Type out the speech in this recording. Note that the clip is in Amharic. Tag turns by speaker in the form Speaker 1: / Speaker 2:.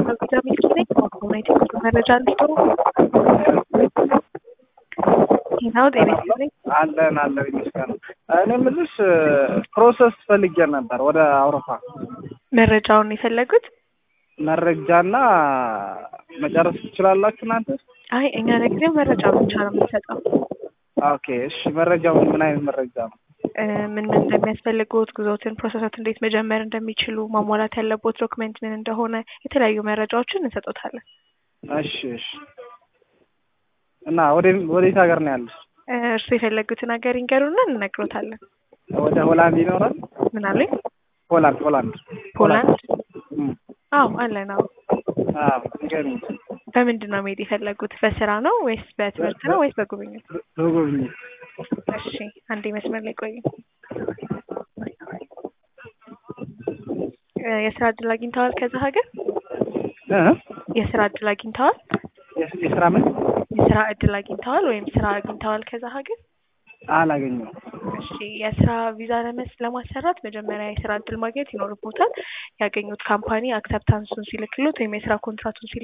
Speaker 1: ቪዛ ሚኒስትር ነኝ። ኮሚኒቲ መረጃ እንዲጥሩ ይኸው ጤና ይስጥልኝ።
Speaker 2: አለን አለን ይመስገን። እኔ የምልሽ ፕሮሰስ ፈልጌ ነበር ወደ አውሮፓ
Speaker 1: መረጃውን የፈለጉት?
Speaker 2: መረጃና መጨረስ ትችላላችሁ እናንተ?
Speaker 1: አይ እኛ ለጊዜው መረጃ ብቻ ነው የምንሰጠው።
Speaker 2: ኦኬ እሺ። መረጃው ምን አይነት መረጃ ነው?
Speaker 1: እ ምን ምን እንደሚያስፈልጉት፣ ጉዞትን ፕሮሰሶት እንዴት መጀመር እንደሚችሉ፣ ማሟላት ያለቦት ዶክመንት ምን እንደሆነ የተለያዩ መረጃዎችን እንሰጦታለን።
Speaker 2: እሺ እሺ። እና ወደ ወዴት ሀገር ነው ያለሽ?
Speaker 1: እ እርስዎ የፈለጉትን ሀገር ይንገሩና እንነግሮታለን።
Speaker 2: ወደ ሆላንድ ይኖራል?
Speaker 1: ምን አሉኝ?
Speaker 2: ሆላንድ ሆላንድ
Speaker 1: ፖላንድ?
Speaker 2: እም፣
Speaker 1: አዎ አለን። አዎ
Speaker 2: አዎ ንገሪኝ።
Speaker 1: በምንድን ነው መሄድ የፈለጉት? በስራ ነው ወይስ በትምህርት ነው ወይስ በጉብኝት?
Speaker 2: በጉብኝት
Speaker 1: እሺ አንዴ መስመር ላይ ቆዩ። እ የስራ እድል አግኝተዋል ከዛ ሀገር?
Speaker 2: እ
Speaker 1: የስራ እድል አግኝተዋል?
Speaker 2: የስ- የስራ ምን
Speaker 1: የስራ እድል አግኝተዋል ወይም ስራ አግኝተዋል ከዛ ሀገር?
Speaker 2: አላገኘሁም።
Speaker 1: እሺ የስራ ቪዛ ለመስ ለማሰራት መጀመሪያ የስራ እድል ማግኘት ይኖርቦታል። ያገኙት ካምፓኒ አክሰፕታንሱን ሲልክሎት ወይም የስራ ኮንትራቱን ሲል